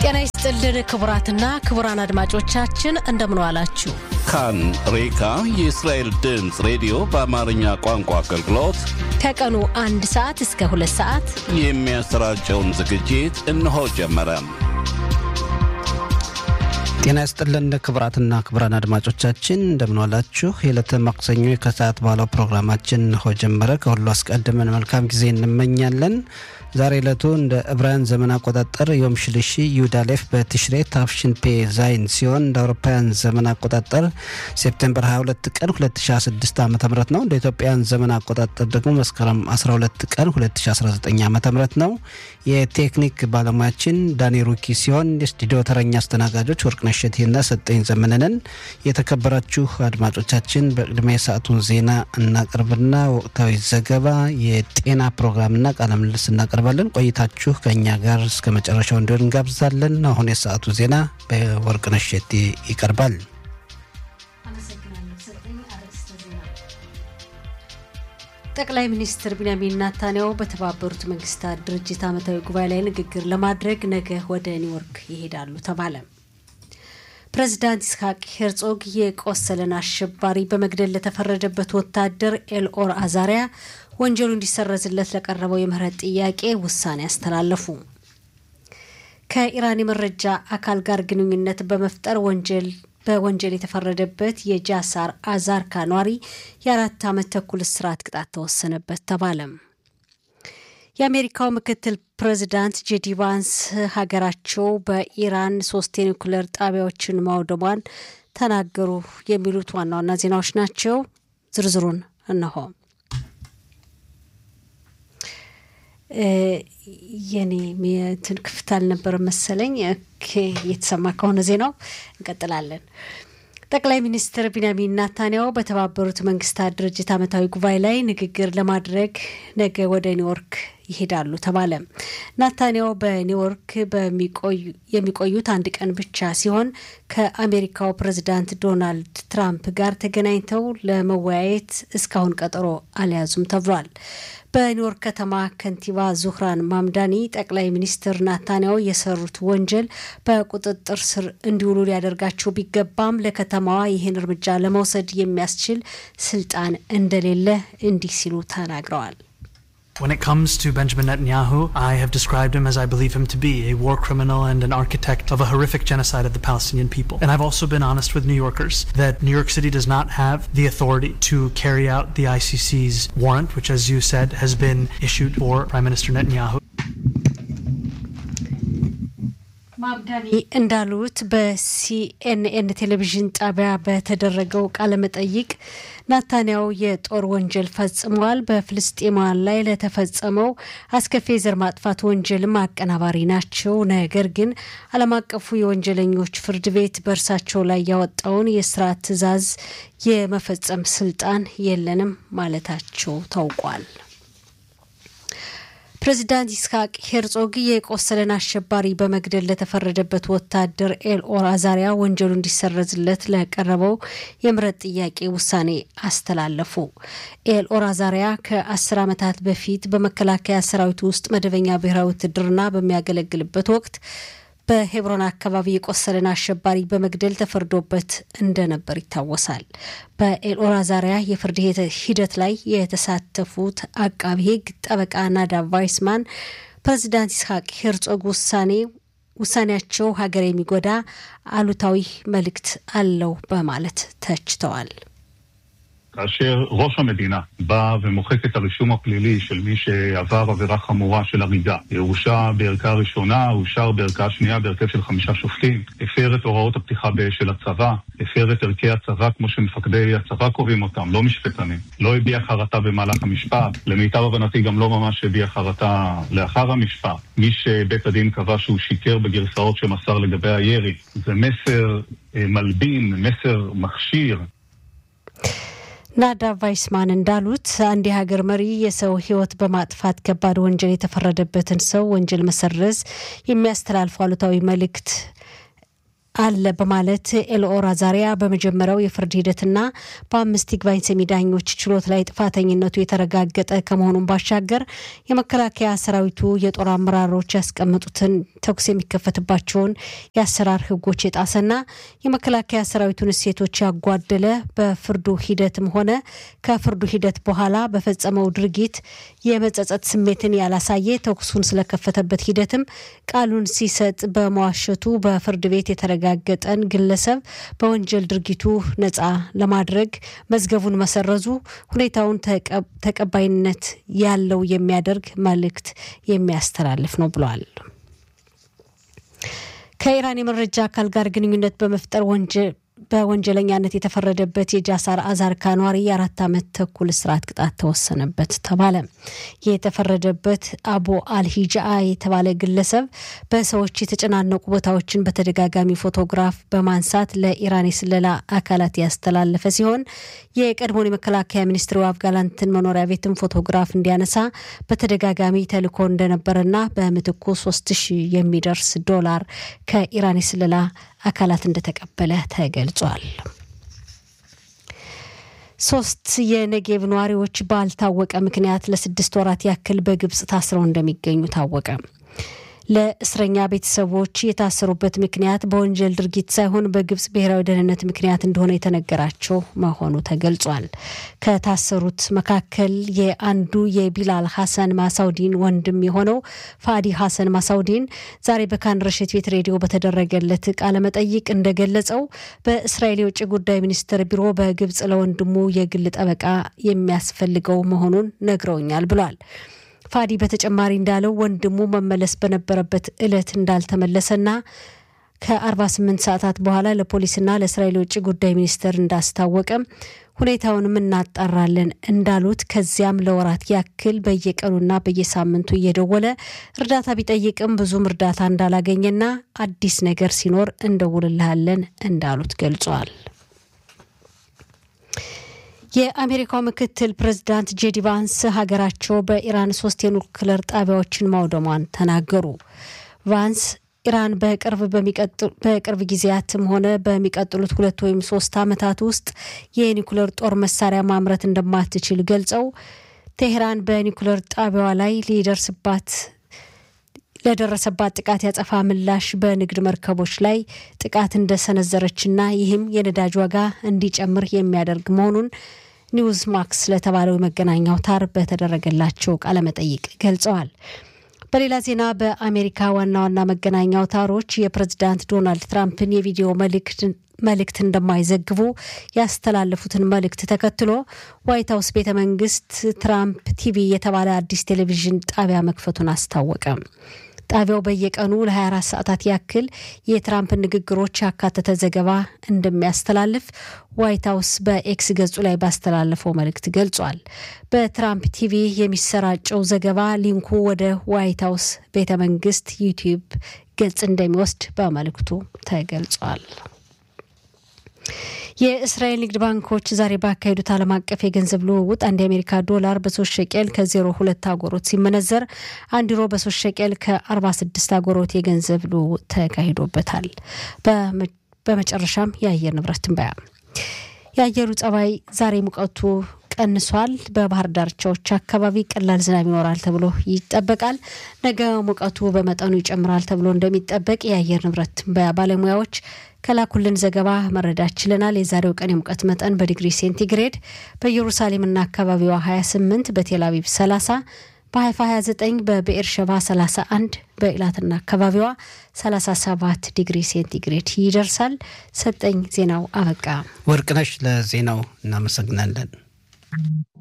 ጤና ይስጥልን ክቡራትና ክቡራን አድማጮቻችን እንደምን ዋላችሁ። ካን ሬካ የእስራኤል ድምፅ ሬዲዮ በአማርኛ ቋንቋ አገልግሎት ከቀኑ አንድ ሰዓት እስከ ሁለት ሰዓት የሚያሰራጨውን ዝግጅት እነሆ ጀመረ። ጤና ይስጥልን ክቡራትና ክቡራን አድማጮቻችን እንደምንዋላችሁ። የዕለተ ማክሰኞ ከሰዓት በኋላው ፕሮግራማችን እንሆ ጀመረ። ከሁሉ አስቀድመን መልካም ጊዜ እንመኛለን። ዛሬ ዕለቱ እንደ ዕብራውያን ዘመን አቆጣጠር ዮም ሽልሺ ዩዳሌፍ በትሽሬ ታፍሽን ፔ ዛይን ሲሆን እንደ አውሮፓውያን ዘመን አቆጣጠር ሴፕቴምበር 22 ቀን 2016 ዓ ም ነው። እንደ ኢትዮጵያን ዘመን አቆጣጠር ደግሞ መስከረም 12 ቀን 2019 ዓ ም ነው። የቴክኒክ ባለሙያችን ዳኒ ሩኪ ሲሆን የስቱዲዮ ተረኛ አስተናጋጆች ወርቅነሽ እሸቴና ሰጠኝ ዘመነንን። የተከበራችሁ አድማጮቻችን በቅድሚያ የሰዓቱን ዜና እናቀርብና ወቅታዊ ዘገባ፣ የጤና ፕሮግራምና ቃለ ምልልስ እናቀርባለን። ቆይታችሁ ከእኛ ጋር እስከ መጨረሻው እንዲሆን እንጋብዛለን። አሁን የሰዓቱ ዜና በወርቅነሽ እሸቴ ይቀርባል። ጠቅላይ ሚኒስትር ቢንያሚን ናታንያሁ በተባበሩት መንግስታት ድርጅት ዓመታዊ ጉባኤ ላይ ንግግር ለማድረግ ነገ ወደ ኒውዮርክ ይሄዳሉ ተባለ። ፕሬዚዳንት ይስሐቅ ሄርጾግ የቆሰለን አሸባሪ በመግደል ለተፈረደበት ወታደር ኤልኦር አዛሪያ ወንጀሉ እንዲሰረዝለት ለቀረበው የምህረት ጥያቄ ውሳኔ አስተላለፉ። ከኢራን የመረጃ አካል ጋር ግንኙነት በመፍጠር ወንጀል በወንጀል የተፈረደበት የጃሳር አዛርካ ኗሪ የአራት ዓመት ተኩል እስራት ቅጣት ተወሰነበት ተባለም። የአሜሪካው ምክትል ፕሬዚዳንት ጄዲ ቫንስ ሀገራቸው በኢራን ሶስት የኒውክሌር ጣቢያዎችን ማውደሟን ተናገሩ። የሚሉት ዋና ዋና ዜናዎች ናቸው። ዝርዝሩን እነሆ። የኔ እንትን ክፍት አልነበረ መሰለኝ። እየተሰማ ከሆነ ዜናው እንቀጥላለን። ጠቅላይ ሚኒስትር ቢንያሚን ናታንያሁ በተባበሩት መንግስታት ድርጅት ዓመታዊ ጉባኤ ላይ ንግግር ለማድረግ ነገ ወደ ኒውዮርክ ይሄዳሉ ተባለ። ናታንያሁ በኒውዮርክ የሚቆዩት አንድ ቀን ብቻ ሲሆን ከአሜሪካው ፕሬዚዳንት ዶናልድ ትራምፕ ጋር ተገናኝተው ለመወያየት እስካሁን ቀጠሮ አልያዙም ተብሏል። በኒውዮርክ ከተማ ከንቲባ ዙህራን ማምዳኒ ጠቅላይ ሚኒስትር ናታንያሁ የሰሩት ወንጀል በቁጥጥር ስር እንዲውሉ ሊያደርጋቸው ቢገባም ለከተማዋ ይህን እርምጃ ለመውሰድ የሚያስችል ስልጣን እንደሌለ እንዲህ ሲሉ ተናግረዋል። When it comes to Benjamin Netanyahu, I have described him as I believe him to be a war criminal and an architect of a horrific genocide of the Palestinian people. And I've also been honest with New Yorkers that New York City does not have the authority to carry out the ICC's warrant, which, as you said, has been issued for Prime Minister Netanyahu. ማምዳኒ እንዳሉት በሲኤንኤን ቴሌቪዥን ጣቢያ በተደረገው ቃለመጠይቅ ናታንያሁ የጦር ወንጀል ፈጽመዋል፣ በፍልስጤማውያን ላይ ለተፈጸመው አስከፊ የዘር ማጥፋት ወንጀልም አቀናባሪ ናቸው። ነገር ግን ዓለም አቀፉ የወንጀለኞች ፍርድ ቤት በእርሳቸው ላይ ያወጣውን የእስራት ትዕዛዝ የመፈጸም ስልጣን የለንም ማለታቸው ታውቋል። ፕሬዚዳንት ይስሐቅ ሄርጾግ የቆሰለን አሸባሪ በመግደል ለተፈረደበት ወታደር ኤልኦር አዛሪያ ወንጀሉ እንዲሰረዝለት ለቀረበው የምህረት ጥያቄ ውሳኔ አስተላለፉ። ኤልኦር አዛሪያ ከአስር ዓመታት በፊት በመከላከያ ሰራዊት ውስጥ መደበኛ ብሔራዊ ውትድርና በሚያገለግልበት ወቅት በሄብሮን አካባቢ የቆሰለን አሸባሪ በመግደል ተፈርዶበት እንደነበር ይታወሳል። በኤልኦር አዛሪያ የፍርድ ሂደት ላይ የተሳተፉት አቃቢ ሕግ ጠበቃ ናዳቭ ቫይስማን ፕሬዚዳንት ይስሐቅ ሄርጾግ ውሳኔ ውሳኔያቸው ሀገር የሚጎዳ አሉታዊ መልእክት አለው በማለት ተችተዋል። כאשר ראש המדינה בא ומוחק את הרישום הפלילי של מי שעבר עבירה חמורה של הריגה, הורשע בערכה ראשונה, הורשע בערכה שנייה בהרכב של חמישה שופטים, הפר את הוראות הפתיחה באש של הצבא, הפר את ערכי הצבא כמו שמפקדי הצבא קובעים אותם, לא משפטנים, לא הביע חרטה במהלך המשפט, למיטב הבנתי גם לא ממש הביע חרטה לאחר המשפט. מי שבית הדין קבע שהוא שיקר בגרסאות שמסר לגבי הירי, זה מסר מלבין, מסר מכשיר. ናዳ ቫይስማን እንዳሉት አንድ የሀገር መሪ የሰው ሕይወት በማጥፋት ከባድ ወንጀል የተፈረደበትን ሰው ወንጀል መሰረዝ የሚያስተላልፉ አሉታዊ መልእክት አለ በማለት ኤልኦር አዛሪያ በመጀመሪያው የፍርድ ሂደትና በአምስት ይግባኝ ሰሚ ዳኞች ችሎት ላይ ጥፋተኝነቱ የተረጋገጠ ከመሆኑን ባሻገር የመከላከያ ሰራዊቱ የጦር አመራሮች ያስቀመጡትን ተኩስ የሚከፈትባቸውን የአሰራር ሕጎች የጣሰና የመከላከያ ሰራዊቱን እሴቶች ያጓደለ በፍርዱ ሂደትም ሆነ ከፍርዱ ሂደት በኋላ በፈጸመው ድርጊት የመጸጸት ስሜትን ያላሳየ ተኩሱን ስለከፈተበት ሂደትም ቃሉን ሲሰጥ በመዋሸቱ በፍርድ ቤት የተረጋገጠን ግለሰብ በወንጀል ድርጊቱ ነፃ ለማድረግ መዝገቡን መሰረዙ ሁኔታውን ተቀባይነት ያለው የሚያደርግ መልእክት የሚያስተላልፍ ነው ብሏል። ከኢራን የመረጃ አካል ጋር ግንኙነት በመፍጠር ወንጀል በወንጀለኛነት የተፈረደበት የጃሳር አዛርካ ኗሪ የአራት ዓመት ተኩል እስራት ቅጣት ተወሰነበት ተባለ። የተፈረደበት አቡ አልሂጃአ የተባለ ግለሰብ በሰዎች የተጨናነቁ ቦታዎችን በተደጋጋሚ ፎቶግራፍ በማንሳት ለኢራን የስለላ አካላት ያስተላለፈ ሲሆን የቀድሞውን የመከላከያ ሚኒስትር ዮአቭ ጋላንትን መኖሪያ ቤትን ፎቶግራፍ እንዲያነሳ በተደጋጋሚ ተልኮ እንደነበረና በምትኩ ሶስት ሺህ የሚደርስ ዶላር ከኢራን የስለላ አካላት እንደተቀበለ ተገልጿል። ሶስት የነጌብ ነዋሪዎች ባልታወቀ ምክንያት ለስድስት ወራት ያክል በግብጽ ታስረው እንደሚገኙ ታወቀ። ለእስረኛ ቤተሰቦች የታሰሩበት ምክንያት በወንጀል ድርጊት ሳይሆን በግብጽ ብሔራዊ ደህንነት ምክንያት እንደሆነ የተነገራቸው መሆኑ ተገልጿል። ከታሰሩት መካከል የአንዱ የቢላል ሐሰን ማሳውዲን ወንድም የሆነው ፋዲ ሐሰን ማሳውዲን ዛሬ በካን ረሽት ቤት ሬዲዮ በተደረገለት ቃለ መጠይቅ እንደገለጸው በእስራኤል የውጭ ጉዳይ ሚኒስትር ቢሮ በግብጽ ለወንድሙ የግል ጠበቃ የሚያስፈልገው መሆኑን ነግረውኛል ብሏል። ፋዲ በተጨማሪ እንዳለው ወንድሙ መመለስ በነበረበት ዕለት እንዳልተመለሰና ከ48 ሰዓታት በኋላ ለፖሊስና ለእስራኤል የውጭ ጉዳይ ሚኒስቴር እንዳስታወቀም ሁኔታውንም እናጣራለን እንዳሉት ከዚያም ለወራት ያክል በየቀኑና በየሳምንቱ እየደወለ እርዳታ ቢጠይቅም ብዙም እርዳታ እንዳላገኘና አዲስ ነገር ሲኖር እንደውልልሃለን እንዳሉት ገልጿል። የአሜሪካው ምክትል ፕሬዚዳንት ጄዲ ቫንስ ሀገራቸው በኢራን ሶስት የኑክለር ጣቢያዎችን ማውደሟን ተናገሩ። ቫንስ ኢራን በቅርብ ጊዜያትም ሆነ በሚቀጥሉት ሁለት ወይም ሶስት ዓመታት ውስጥ የኒኩለር ጦር መሳሪያ ማምረት እንደማትችል ገልጸው ቴሄራን በኒኩለር ጣቢያዋ ላይ ሊደርስባት ለደረሰባት ጥቃት ያጸፋ ምላሽ በንግድ መርከቦች ላይ ጥቃት እንደሰነዘረችና ይህም የነዳጅ ዋጋ እንዲጨምር የሚያደርግ መሆኑን ኒውዝ ማክስ ለተባለው የመገናኛ አውታር በተደረገላቸው ቃለመጠይቅ ገልጸዋል። በሌላ ዜና በአሜሪካ ዋና ዋና መገናኛ አውታሮች የፕሬዝዳንት ዶናልድ ትራምፕን የቪዲዮ መልእክት እንደማይዘግቡ ያስተላለፉትን መልእክት ተከትሎ ዋይት ሀውስ ቤተ መንግስት ትራምፕ ቲቪ የተባለ አዲስ ቴሌቪዥን ጣቢያ መክፈቱን አስታወቀ። ጣቢያው በየቀኑ ለ24 ሰዓታት ያክል የትራምፕ ንግግሮች ያካተተ ዘገባ እንደሚያስተላልፍ ዋይት ሀውስ በኤክስ ገጹ ላይ ባስተላለፈው መልእክት ገልጿል። በትራምፕ ቲቪ የሚሰራጨው ዘገባ ሊንኩ ወደ ዋይት ሀውስ ቤተ መንግስት ዩቲዩብ ገጽ እንደሚወስድ በመልእክቱ ተገልጿል። የእስራኤል ንግድ ባንኮች ዛሬ ባካሄዱት ዓለም አቀፍ የገንዘብ ልውውጥ አንድ የአሜሪካ ዶላር በሶስት ሸቄል ከዜሮ ሁለት አጎሮት ሲመነዘር አንድ ዩሮ በሶስት ሸቄል ከአርባ ስድስት አጎሮት የገንዘብ ልውውጥ ተካሂዶበታል። በመጨረሻም የአየር ንብረት ትንበያ። የአየሩ ጸባይ ዛሬ ሙቀቱ ቀንሷል። በባህር ዳርቻዎች አካባቢ ቀላል ዝናብ ይኖራል ተብሎ ይጠበቃል። ነገ ሙቀቱ በመጠኑ ይጨምራል ተብሎ እንደሚጠበቅ የአየር ንብረት ትንበያ ባለሙያዎች ከላኩልን ዘገባ መረዳት ችለናል። የዛሬው ቀን የሙቀት መጠን በዲግሪ ሴንቲግሬድ በኢየሩሳሌምና አካባቢዋ 28፣ በቴል አቪቭ 30፣ በሀይፋ 29፣ በብኤር ሸባ 31፣ በኢላትና አካባቢዋ 37 ዲግሪ ሴንቲግሬድ ይደርሳል። ሰጠኝ ዜናው አበቃ። ወርቅነሽ ለዜናው እናመሰግናለን።